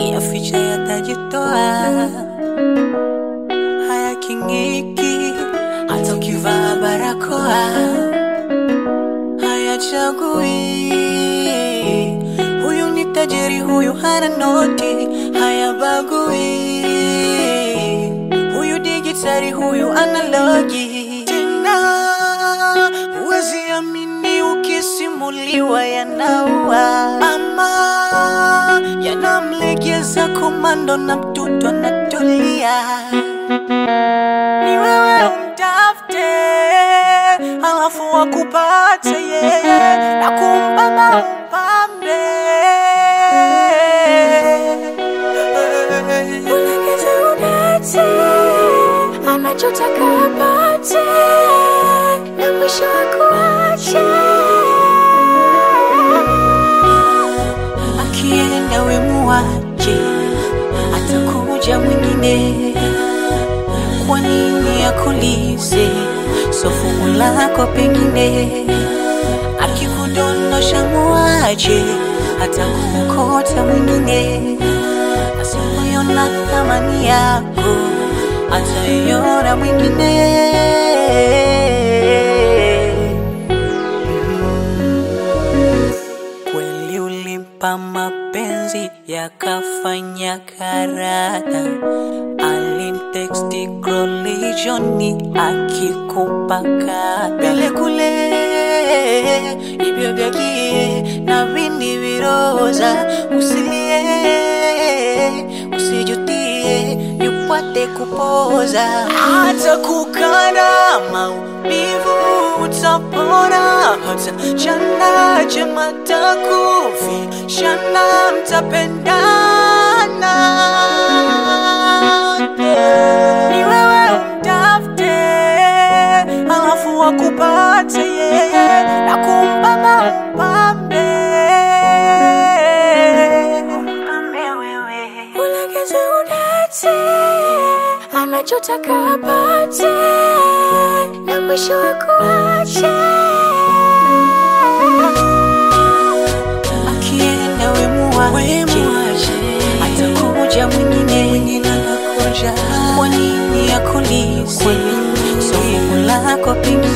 yaficha yatajitoa, hayaking'iki hata ukivaa barakoa, hayachagui huyu ni tajiri, huyu hana noti, hayabagui huyu digitari, huyu analogi. Tena huwezi amini ukisimuliwa yanaua ama yanamlegeza komando na mtoto anatulia. Ni wewe umtafute, halafu wakupate yeye na kumpamba umpambe. Ulegeze udate, anachotaka apate, na mwisho akuache. Akienda we muache, atakuja mwingine. Kwa nini akulize so fungu lako pengine? Akikudondosha muache, atakuokota mwingine. Asipoiona thamani yako, ataiona mwingine. Kweli ulimpa mapenzi yakafanya karata, alimteksti krolijioni akikupa kata vile kule ibyo vyakie na vindi viroza, usilie usijutie, yupate kupoza hata kukana maumivu utapona, hata chana chema takufi shana mtapendana. Ni wewe umtafute, halafu wakupate yeye na kumpamba umpambe umpambe wewe Ulegeze udate, anachotaka apate, na mwisho akuache. akienda we muache, atakuja mwingine. Kwa nini akulize so fungu lako pengine?